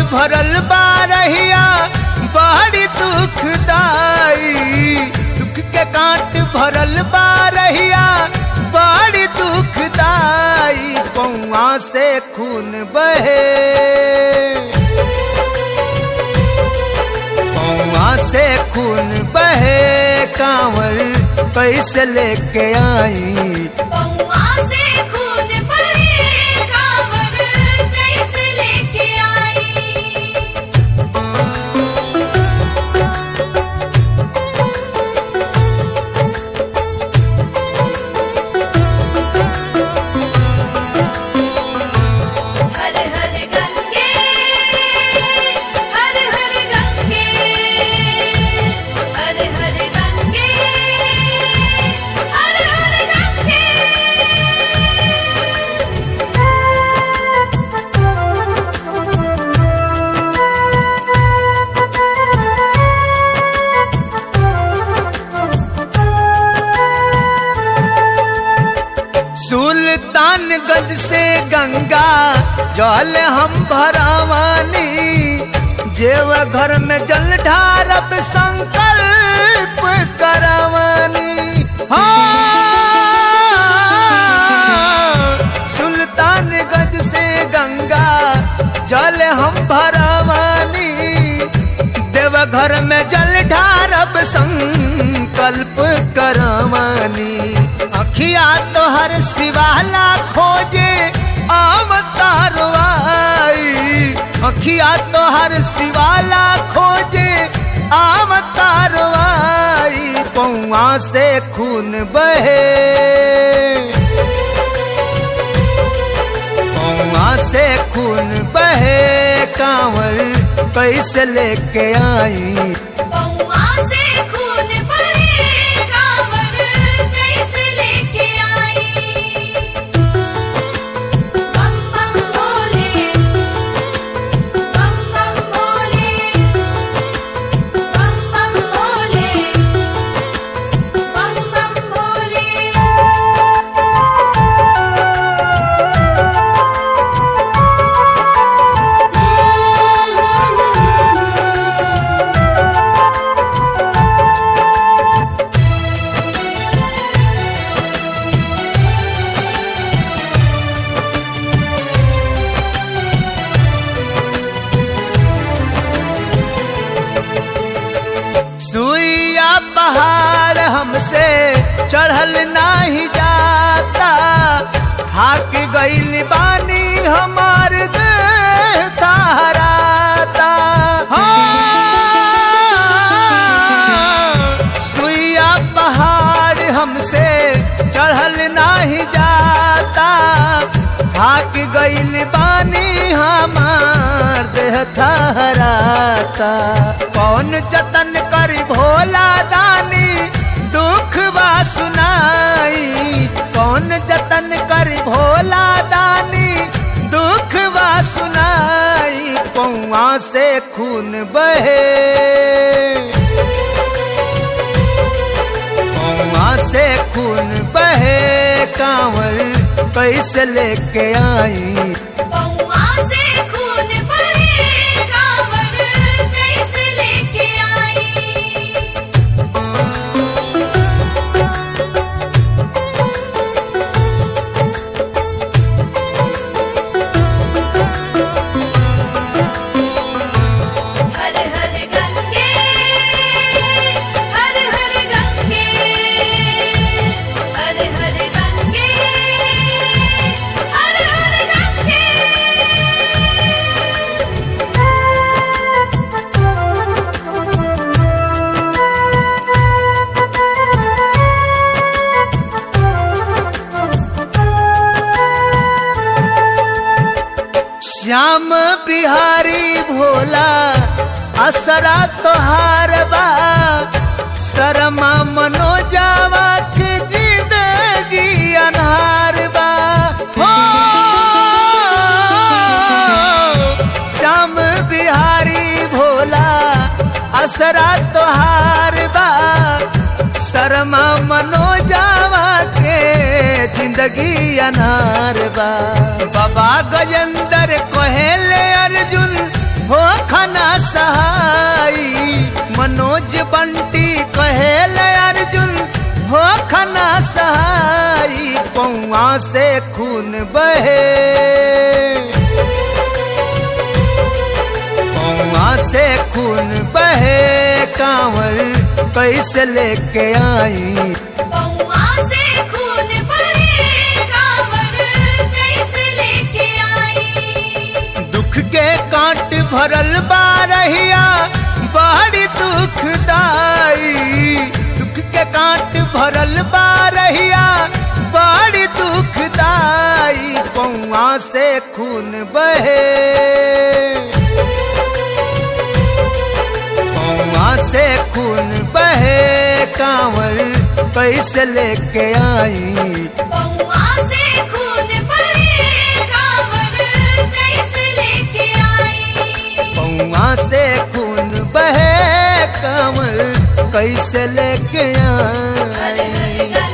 भरल बारहिया बड़ी दुखदाई दुख के कांट भरल बारहिया बड़ी दुखदाई पौआ से खून बहे पौआ से खून बहे कांवर कैसे लेके आई पौआ से खून बहे कांवर कैसे लेके आई हर हर गंगे हर हर गंगे हर हर गंगे हर हर गंगे सुल्तानगंज से गंगा जल हम भरावानी जेव घर में जल ढारब संकल्प करवानी हाँ सुल्तानगंज से गंगा जल हम भरावानी देवघर में जल ढारब संकल्प करवानी अखिया तो हर शिवाला खोजे अवतार आई अखिया तो हर शिवाला खोजे अवतार आई पौआ से खून बहे पौआ से खून बहे कांवर कैसे लेके आई पौआ से खून बहे कांवर कैसे लेके आई बम बम भोले बम बम भोले बम बम भोले बम बम भोले सुइया पहाड़ हमसे चढ़ल नाही जाता हाक गईल बानी हमार देह तहराता हाँ। सुइया पहाड़ हमसे चढ़ल नाही जाता हाक गईल बानी हमार देह थहराता कौन जतन करी भोला दानी दुख बा सुनाई कौन जतन करी भोला दानी दुख बा सुनाई पौआ से खून बहे पौआ से खून बहे कांवर कैसे लेके आई पौआ से खून बहे कांवर कैसे लेके आई हर हर गंगे हर हर गंगे हर हर गंगे हर हर गंगे श्याम बिहारी भोला असरा तोहार बा शर्मा मनोजावा की जिंदगी अनहार बा हो श्याम बिहारी भोला असरा तोहार बा शर्मा मनोजावा के जिंदगी अनार बा बाबा गजेंद्र कोहेले अर्जुन हो मनोज बंटी कहेल अर्जुन हो खना सहाई पौआ से खून बहे पौआ से खून बहे कांवर कैसे लेके आई पौआ से खून बहे कांवर कैसे लेके आई दुख के कांट भरल बारहिया बड़ी दुखदाई दुख के कांट भरल बारहिया बड़ी दुखदाई पौआ से खून बहे पौआ से खून बहे कांवर कैसे लेके आई पौआ से खून बहे कांवर कैसे लेके आई पौआ से खून बहे कांवर कैसे लेके हर हर आई गंगे